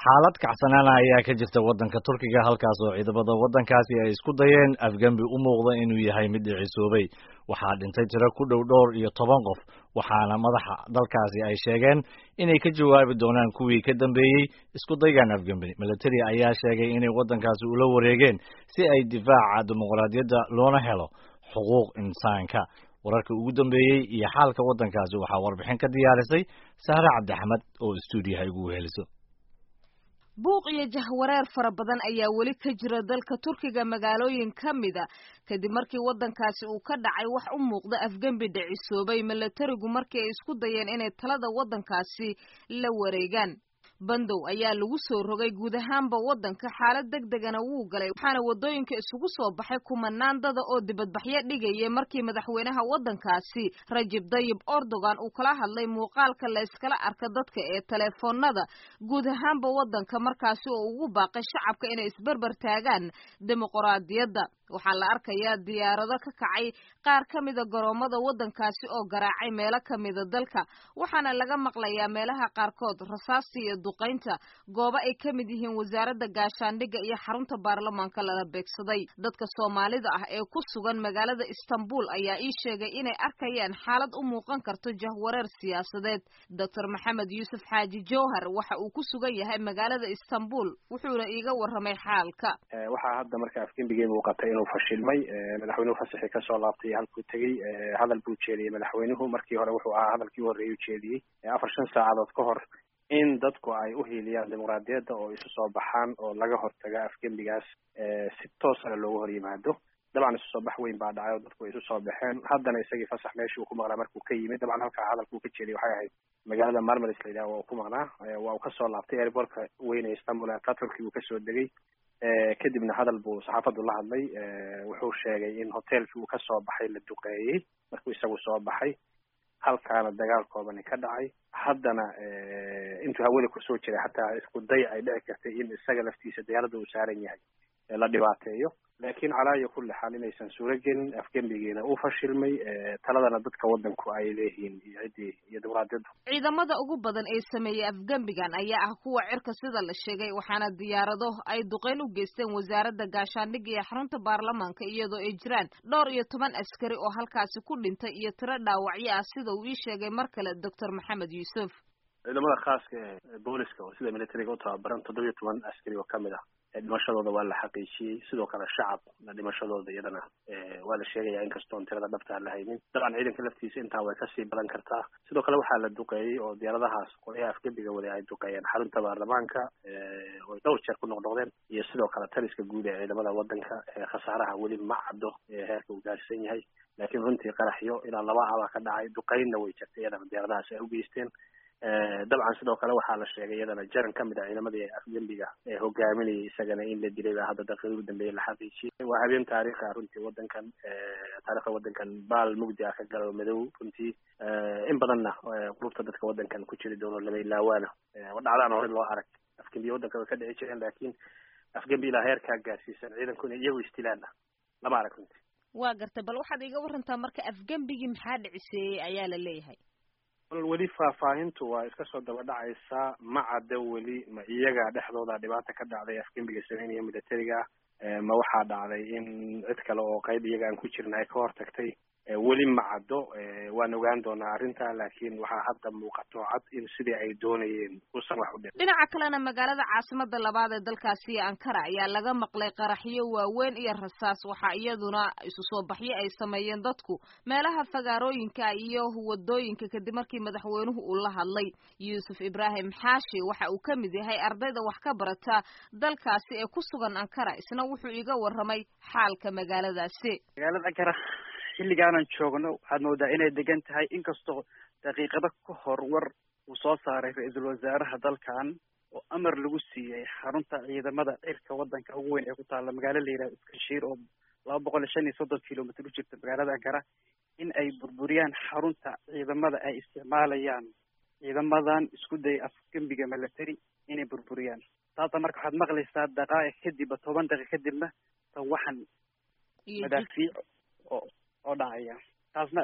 xaalad kacsanaana ayaa ka jirta waddanka turkiga halkaas oo ciidamada waddankaasi ay isku dayeen afgembi u muuqda inuu yahay mid dhicisoobay waxaa dhintay tiro ku dhow dhowr iyo toban qof waxaana madaxa dalkaasi ay sheegeen inay ka jawaabi doonaan kuwii ka dambeeyey isku daygan afgembi military ayaa sheegay inay waddankaasi ula wareegeen si ay difaaca dimuqraadiyadda loona helo xuquuq insaanka wararka ugu dambeeyey iyo xaalka waddankaasi waxaa warbixin ka diyaarisay sahre cabdixamed oo stuudiyaha igu weheliso buuq iyo jahwareer fara badan ayaa weli ka jira dalka turkiga magaalooyin ka mida kadib markii waddankaasi uu ka dhacay wax u muuqda afgembi dhicisoobay milatarigu markii ay isku dayeen inay talada waddankaasi la wareegaan bandow ayaa lagu soo rogay guud ahaanba waddanka xaalad deg degana wuu galay waxaana waddooyinka isugu soo baxay kumanaan dada oo dibadbaxyo dhigayay markii madaxweynaha waddankaasi rajib dayib erdogan uu kala hadlay muuqaalka la yskala arka dadka ee teleefoonada guud ahaanba waddanka markaasi oo ugu baaqay shacabka inay isberber taagaan dimuqraadiyadda waxaa la arkayaa diyaarado ka kacay qaar ka mida garoomada waddankaasi oo garaacay meelo ka mida dalka waxaana laga maqlayaa meelaha qaarkood rasaasta iyo duqaynta goobo ay ka mid yihiin wasaaradda gaashaandhigga iyo xarunta baarlamaanka lala beegsaday dadka soomaalida ah ee ku sugan magaalada istanbul ayaa ii sheegay inay arkayaan xaalad u muuqan karto jahwareer siyaasadeed doctor maxamed yuusuf xaaji jowhar waxa uu ku sugan yahay magaalada istanbul wuxuuna iiga warramay xaalka waxaa hadda marka afgembigii muuqatay inuu fashilmay madaxweynuhu fasaxii kasoo laabtay halkuu tegey hadal buu jeediyey madaxweynuhu markii hore wuxuu ahaa hadalkii u horreeyay u jeediyey afar shan saacadood ka hor in dadku ay u hiiliyaan dimuqraadiyadda oo isu soo baxaan oo laga hortaga afgembigaas si toosana loogu hor yimaado dabcan isu soo bax weyn baa dhacay oo dadku ay isu soo baxeen haddana isagii fasax meeshii uu ku maqnaa markuu ka yimid dabcan halkaa hadalkuu ka jeediyay waxay ahayd magaalada marmaris la yidhaha waa uu ku maqnaa waa uu kasoo laabtay airportka weyn ee istanbul turkey uu kasoo degay kadibna hadal buu saxaafaddu la hadlay wuxuu sheegay in hoteelkii uu kasoo baxay la duqeeyey markuu isagu soo baxay halkaana dagaal koobani ka dhacay haddana intuu hawada kusoo jiray xataa isku day ay dhici kartay in isaga laftiisa diyaaradda uu saaran yahay la dhibaateeyo laakiin calaa iyo kulli xaal inaysan suuro gelin afgembigiina uu fashilmay taladana dadka waddanku ay leeyihiin iyo ciddii iyo dimuqraadiyaddu ciidamada ugu badan ee sameeyey afgembigan ayaa ah kuwa cirka sida la sheegay waxaana diyaarado ay duqeyn u geysteen wasaaradda gaashaandhigga iyo xarunta baarlamaanka iyadoo ay jiraan dhowr iyo toban askari oo halkaasi ku dhintay iyo tiro dhaawacyo ah sida uu ii sheegay mar kale doctor maxamed yuusuf ciidamada khaaska ee booliska oo sida militariga u tababaran toddoba iyo toban askari oo kamid ah dhimashadooda waa la xaqiijiyey sidoo kale shacabna dhimashadooda iyadana waa la sheegaya inkastoon tirada dhabta aan la haynin dabcan ciidanka laftiisa intaa way kasii badan kartaa sidoo kale waxaa la duqeeyey oo diyaaradahaas qolyaha afgembiga waday ay duqeeyeen xarunta baarlamaanka oy dhowr jeer ku noqnoqdeen iyo sidoo kale taliska guud ee ciidamada waddanka khasaaraha weli ma caddo heerka uu gaarsan yahay laakiin runtii qaraxyo ilaa laba abaa ka dhacay duqeynna way jirtay iyadana diyaaradahaas ay u geysteen dabcan sidoo kale waxaa la sheegay iyadana jaran ka mid ah ciidamadii afgembiga ee hogaaminayay isagana in la dilay baa hadda daqiiqadii ugu dambeeyay la xaqiijiyey waa habeen taariikhi ah runtii waddankan taarikhda waddankan baal mugdi ah ka galo madow runtii in badanna qulubta dadka waddankan ku jiri doono lama ilaawaana dhacdaan hore loo arag afgembiya waddanka way ka dhici jireen laakiin afgembi ilaa heerkaa gaarsiisan ciidanku inay iyagu istilaana lama arag runtii waa gartay bal waxaad iga warantaa marka afgembigii maxaa dhiciseeyey ayaa la leeyahay weli faahfaahintu waa iska soo daba dhacaysaa ma cadda weli ma iyaga dhexdooda dhibaata ka dhacday afgembiga sameynaya militariga ma waxaa dhacday in cid kale oo qayb iyaga aan ku jirna ay ka hortagtay weli ma caddo waan ogaan doonaa arrinta laakiin waxaa hadda muuqato cad in sidii ay doonayeen uusan wax u dhin dhinaca kalena magaalada caasimada labaad ee dalkaasi ankara ayaa laga maqlay qaraxyo waaweyn iyo rasaas waxaa iyaduna isu soo baxyo ay sameeyeen dadku meelaha fagaarooyinka iyo wadooyinka kadib markii madaxweynuhu uu la hadlay yuusuf ibraahim xaashi waxa uu ka mid yahay ardayda wax ka barata dalkaasi ee ku sugan ankara isna wuxuu iga warramay xaalka magaaladaasi magaalada ankara xilligaanan joogno waxaad moodaa inay degan tahay inkastoo daqiiqado ka hor war uu soo saaray ra-iisul wasaaraha dalkan oo amar lagu siiyey xarunta ciidamada cirka waddanka ugu weyn ee ku taalla magaalo la yidhahdo iskashiir oo laba boqol iyo shan iyo soddon kilomitr u jirta magaalada ankara in ay burburiyaan xarunta ciidamada ay isticmaalayaan ciidamadan isku daya afgembiga military inay burburiyaan taasa marka waxaad maqlaysaa daqaa'iq kadibba toban daqiiq kadibna tan waxan madaafiic oo oo dhacaya taasna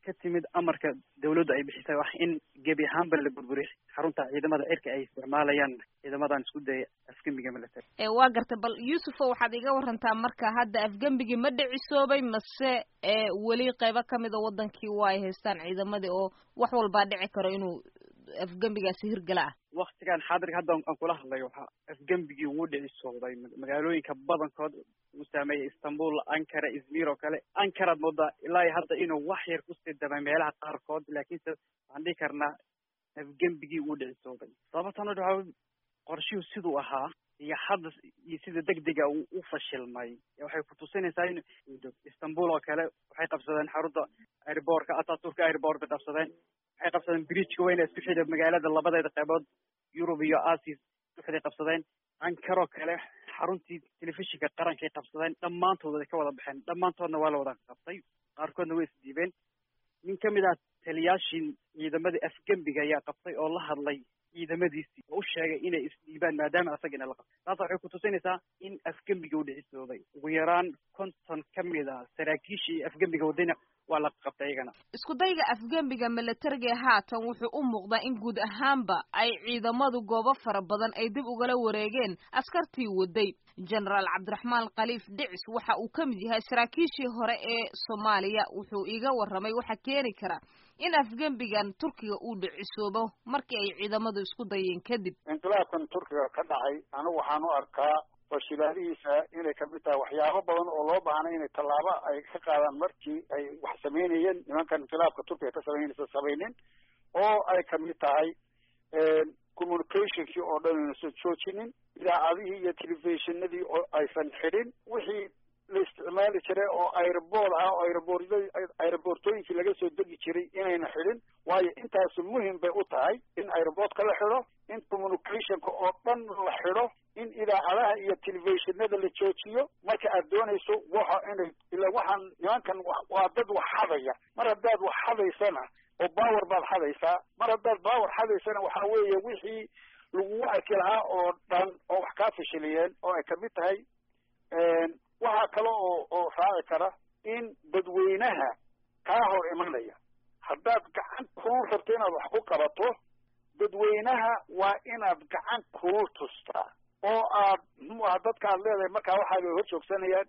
ka timid amarka dawladdu ay bixisay wax in gebi ahaanba la burburiy xarunta ciidamada cirka ay isticmaalayaan ciidamadan isku daya afgembiga military waa gartay bal yuusufo waxaad iga warantaa marka hadda afgembigii ma dhicisoobay mase weli qeybo kamida wadankii waa ay haystaan ciidamadii oo wax walbaa dhici karo inuu afgembigaasi hirgala ah waktigan xaadirka hadda aan kula hadlayo waxaa afgembigii wuu dhicisooday magaalooyinka badankood uu saameeyay istanbul ankara izmir oo kale ankaraad moodaa ilaa iyo hadda inuu wax yar kusii damay meelaha qaarkood laakiinse waxaan dhihi karnaa afgembigii wuu dhicisooday sababtan waxa qorshihuu siduu ahaa iyo hadda iyo sida degdega uu u fashilmay waxay kutusinaysaa in istanbul oo kale waxay qabsadeen xarunta airbortka ataturka airbort bay qabsadeen waxay qabsadeen bridgeka weyna isku xidha magaalada labadeeda qeybood yurub iyo asia iskuxiday qabsadeen ankaroo kale xaruntii telefishinka qarankay qabsadeen dhammaantood way ka wada baxeen dhammaantoodna waa la wada qabtay qaarkoodna way isdiibeen nin kamid ah taliyaashii ciidamadii afgembiga ayaa qabtay oo la hadlay ciidamadiisii oo u sheegay inay isdhiibaan maadaama asagina la qabtay taas waxay kutusinaysaa in afgembiga u dhicisoobay ugu yaraan konton kamid a saraakiishii afgembiga wadayna waa la qabtay iyagana isku dayga afgembiga milatariga haatan wuxuu u muuqdaa in guud ahaanba ay ciidamadu goobo fara badan ay dib ugala wareegeen askartii waday genaraal cabdiraxmaan khaliif dhicis waxa uu ka mid yahay saraakiishii hore ee soomaaliya wuxuu iga warramay waxa keeni kara in afgembigan turkiga uu dhicisoobo markii ay ciidamadu isku dayeen kadib inqilaabkan turkiga ka dhacay anigu waxaan u arkaa fashilaadihiisa inay kamid tahay waxyaabo badan oo loo baahnay inay tallaabo ay ka qaadaan markii ay wax samaynayeen nimankan inqilaabka turkiga ka samaynaysa samaynin oo ay kamid tahay communicationkii oo dhan ayna soo joojinin idaacadihii iyo telefishinadii oo aysan xidhin wixii la isticmaali jiray oo airbood ah oo airboord airboortooyinkii laga soo degi jiray inayna xidhin waayo intaasu muhim bay u tahay in airboodka la xidho in communicationka oo dhan la xidho in idaacadaha iyo telefishinada la joojiyo marka aad doonayso waxa inay ila waxaan nimankan waa dad wax xadaya mar haddaad wax xadaysana oo power baad xadaysaa mar haddaad power xadaysana waxa weeye wixii lagugu arki lahaa oo dhan oo wax kaa fashiliyeen oo ay kamid tahay waxaa kale oo oo raaci kara in dadweynaha kaa hor imanaya haddaad gacan kulul rabto inaad wax ku qabato dadweynaha waa inaad gacan kulul tustaa oo aad muxuu aha dadka aad leedahay markaa waxaa bay hor joogsanayaan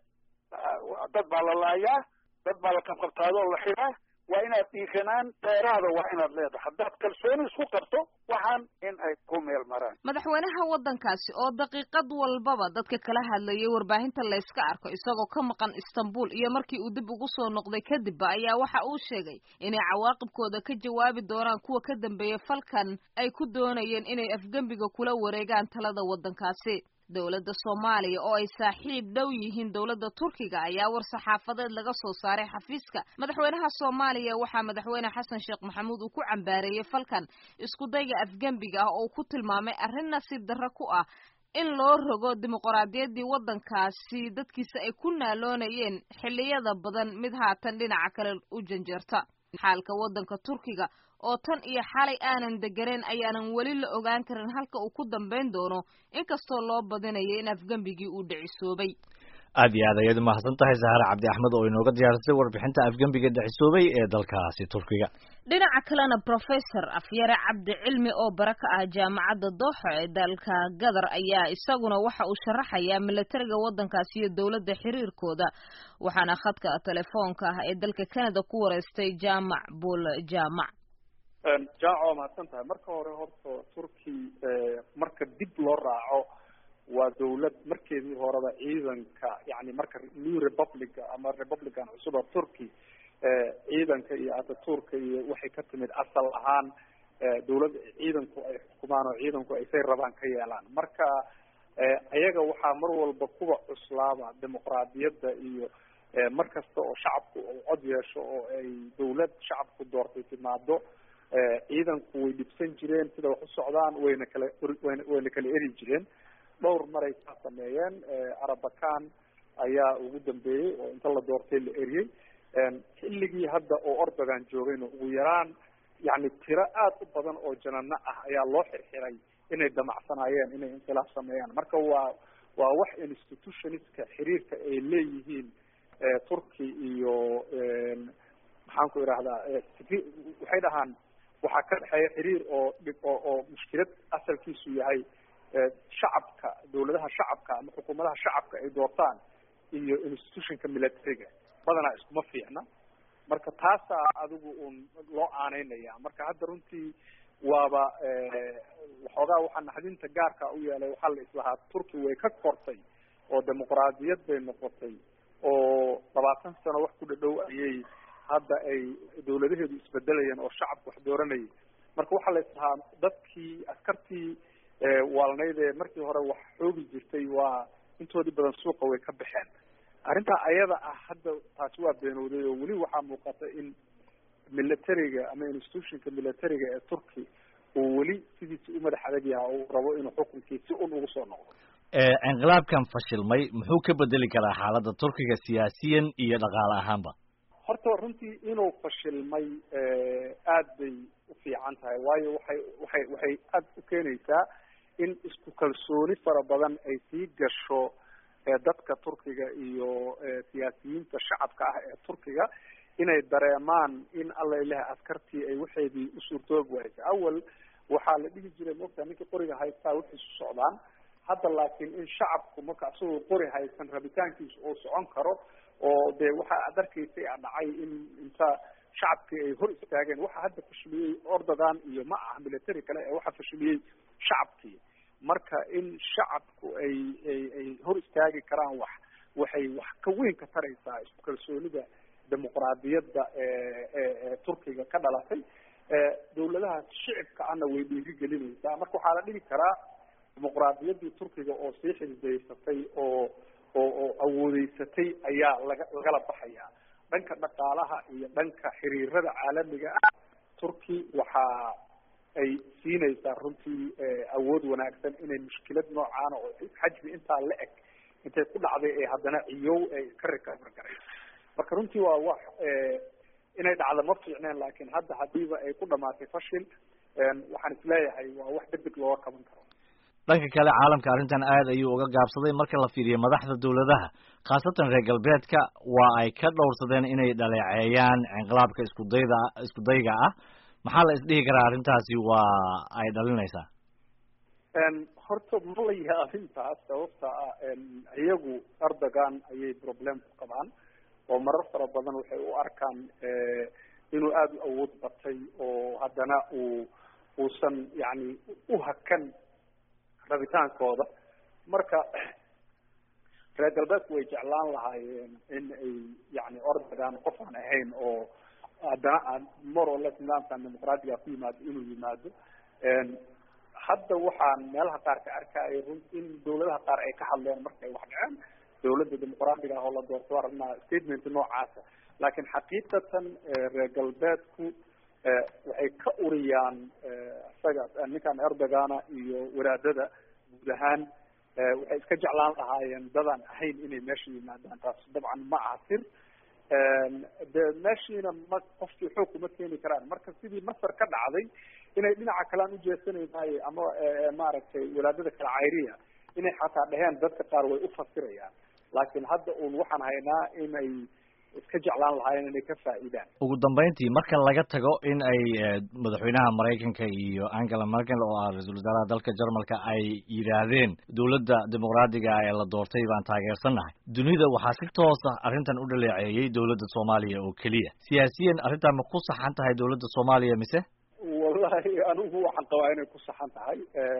dad baa la laayaa dad baa la qabqabtaadoo la xidaa waa inaad dhiiranaan dheeraada waa inaad leedahay haddaad kalsooni isku qabto waxaan in ay ku meel maraan madaxweynaha waddankaasi oo daqiiqad walbaba dadka kala hadlayay warbaahinta layska arko isagoo ka maqan istanbul iyo markii uu dib ugu soo noqday kadibba ayaa waxa uu sheegay inay cawaaqibkooda ka jawaabi doonaan kuwa ka dambeeya falkan ay ku doonayeen inay afgembiga kula wareegaan talada waddankaasi dowladda soomaaliya oo ay saaxiib dhow yihiin dowladda turkiga ayaa war saxaafadeed laga soo saaray xafiiska madaxweynaha soomaaliya waxaa madaxweyne xasan sheekh maxamuud uu ku cambaareeyey falkan isku dayga afgembiga ah oo uu ku tilmaamay arrin nasiib darro ku ah in loo rogo dimuqraadiyaddii waddankaasi dadkiisa ay ku naaloonayeen xilliyada badan mid haatan dhinaca kale u janjeerta xaalka waddanka turkiga oo tan iyo xalay aanan deganeen ayaanan weli la ogaan karin halka uu ku dambayn doono inkastoo loo badinayo in afgembigii uu dhicisoobay aad iyo aad ayaad umahadsan tahay sahare cabdi axmed oo inooga diyaarisay warbixinta afgembiga dhicisoobay ee dalkaasi turkiga dhinaca kalena professor afyare cabdi cilmi oo bara ka ah jaamacadda dooxa ee dalka gadar ayaa isaguna waxa uu sharaxayaa milatariga waddankaasi iyo dowladda xiriirkooda waxaana khadka telefoonka ah ee dalka canada ku wareystay jaamac buul jaamac jaac waa mahadsan tahay marka hore horta turki marka dib loo raaco waa dawlad markeedii horeba ciidanka yani marka new republica ama republican cusuba turkey ciidanka iyo ataturka iyo waxay ka timid asal ahaan dawlad ciidanku ay xukumaan oo ciidanku ay say rabaan ka yeelaan marka ayaga waxaa mar walba kuwa cuslaaba dimuqraadiyadda iyo mar kasta oo shacabku uu cod yeesho oo ay dawlad shacabku doortay timaado ciidanku way dhibsan jireen sida wax u socdaan wayna kala wayna wayna kala eri jireen dhowr maray kaa sameeyeen arabakan ayaa ugu dambeeyey oo inta la doortay la eriyey xilligii hadda oo ordogan joogayna ugu yaraan yani tiro aad u badan oo janano ah ayaa loo xirxiray inay damacsanaayeen inay inqilaab sameeyaan marka waa waa wax institutionistka xiriirka ay leeyihiin turkey iyo maxaan ku idhahdaa waxay dhahaan waxaa ka dhexeeya xiriir oo dhib oo oo mushkilad asalkiisu yahay shacabka dawladaha shacabka ama xukuumadaha shacabka ay doortaan iyo institutionka militariga badanaa iskuma fiicna marka taasaa adigu un loo aaneynaya marka hadda runtii waaba waxoogaa waxaa naxdinta gaarka u yeelay waxaa la islahaa turki way ka kortay oo dimuqraadiyad bay noqotay oo labaatan sano wax ku dhadhow ayay hadda ay dawladaheedu isbedelayeen oo shacabku wax dooranayay marka waxaa la islahaa dadkii askartii waalnayd ee markii hore wax xoogi jirtay waa intoodii badan suuqa way ka baxeen arrintaa ayada ah hadda taasi waa beenowday oo weli waxaa muuqata in militariga ama institutionka militariga ee turki uu weli sidiisi u madax adag yaha uu rabo inuu xukunkii si un ugu soo noqdo inqilaabkan fashilmay muxuu ka bedeli karaa xaaladda turkiga siyaasiyan iyo dhaqaale ahaanba horta runtii inuu fashilmay aad bay u fiican tahay waayo waxay waxay waxay aad u keenaysaa in isku kalsooni fara badan ay sii gasho dadka turkiga iyo siyaasiyiinta shacabka ah ee turkiga inay dareemaan in alla ilaha askartii ay waxeedii u suurtoobi waaysa awal waxaa la dhihi jiray moogtaa ninkii qoriga haystaa wixiisu socdaan hadda laakiin in shacabku marka isagoo qori haysan rabitaankiisu uu socon karo oo dee waxa ad arkaysay a dhacay in inta shacabkii ay hor istaageen waxa hadda fashiliyey ordogan iyo ma aha military kale ee waxa fashiliyey shacabkii marka in shacabku ay ay ay hor istaagi karaan wax waxay wax ka weyn ka taraysaa isku kalsoonida dimuqraadiyadda ee turkiga ka dhalatay dawladaha shicibka ana way dhiiri gelinaysaa marka waxaa la dhigi karaa dimuqraadiyaddii turkiga oo sii xisbaysatay oo oo oo awoodeysatay ayaa laga lagala baxaya dhanka dhaqaalaha iyo dhanka xiriirada caalamiga ah turki waxa ay siinaysaa runtii awood wanaagsan inay mushkilad noocaana oo xajmi intaa la eg intay ku dhacday ee haddana ciyow ay ka recover garayso marka runtii waa wax inay dhacdo ma fiicneen laakiin hadda hadiiba ay ku dhamaatay fashil waxaan isleeyahay waa wax degdeg looga qaban karo dhanka kale caalamka arrintan aad ayuu uga gaabsaday marka la fiiriyo madaxda dawladaha khaasatan reer galbeedka waa ay ka dhowrsadeen inay dhaleeceeyaan inqilaabka iskudayda iskudayga ah maxaa la isdhihi karaa arrintaasi waa ay dhalinaysaa horta ma la yaabin taas sababta ah iyagu erdogan ayay problem ku qabaan oo marar fara badan waxay u arkaan inuu aada u awood batay oo haddana uu uusan yani u hakan rabitaankooda marka reer galbeedku way jeclaan lahaayeen in ay yani ordogan qof aan ahayn oo haddana aan more or less nidaamkan dimuqraadiga ku yimaado inuu yimaado hadda waxaan meelaha qaar ka arkaya run in dawladaha qaar ay ka hadleen markay wax dhaceen dawladda dimuqraadiga ah oo la doorto aragnaa statement noocaasa laakiin xaqiiqatan reer galbeedku waxay ka uriyaan isaga ninkan erdogana iyo wadaadada guud ahaan waxay iska jeclaan lahaayeen dadaan ahayn inay meesha yimaadaan taas dabcan ma aha sir de meeshiina ma qofkii xoog kuma keeni karaan marka sidii masar ka dhacday inay dhinaca kale aan ujeesanaynaay ama maaragtay wadaadada kale cayriya inay xataa dheheen dadka qaar way ufasirayaan laakiin hadda un waxaan haynaa inay iska jeclaan lahaayeen inay ka faa'iidaan ugu dambeyntii marka laga tago in ay madaxweynaha maraykanka iyo angela merkel oo ah ra-iisul wasaaraha dalka jarmalka ay yidhaahdeen dawladda dimuqraadiga ah ee la doortay baan taageersannahay dunida waxaa si toos ah arrintan u dhaleeceeyey dawladda soomaaliya oo keliya siyaasiyan arrintan ma ku saxan tahay dawladda soomaaliya mise wallahi anigu waxaan qabaa inay ku saxan tahay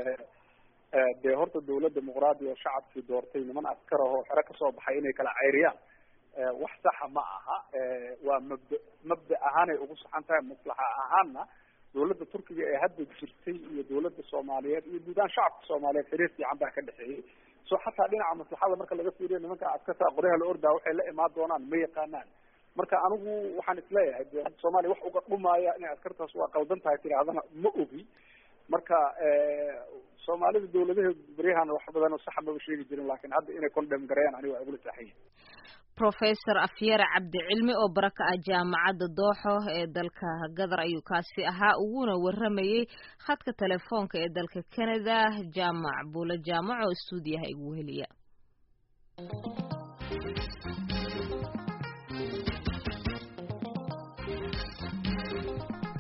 dee horta dawlad dimuqraadi oo shacabkii doortay niman askar ah oo xero kasoo baxay inay kala cayriyaan wax saxa ma aha waa mabda mabda ahaanay ugu saxan tahay maslaxa ahaanna dawladda turkiga ee hadda jirtay iyo dawladda soomaaliyeed iyo guud ahaan shacabka soomaaliyeed xiriir fiican baa ka dhexeeyey so xataa dhinaca maslaxada marka laga fiiriyo nimanka askarta qoryaha la ordaa waxay la imaan doonaan ma yaqaanaan marka anigu waxaan isleeyahay de soomaaliya wax uga dhumaaya inay askartaas waa qaldan tahay tidaahdana ma ogi marka soomaalida dawladaheedu beryahan wax badan oo saxa maba sheegi jirin lakin hadda inay condem gareeyaan aniga waa igula saaxanya professor afyare cabdicilmi oo bara ka ah jaamacadda dooxo ee dalka gadar ayuu kaasi ahaa uguna waramayey khadka telefoonka ee dalka canada jaamac buule jaamac oo stuudiyaha igu heliya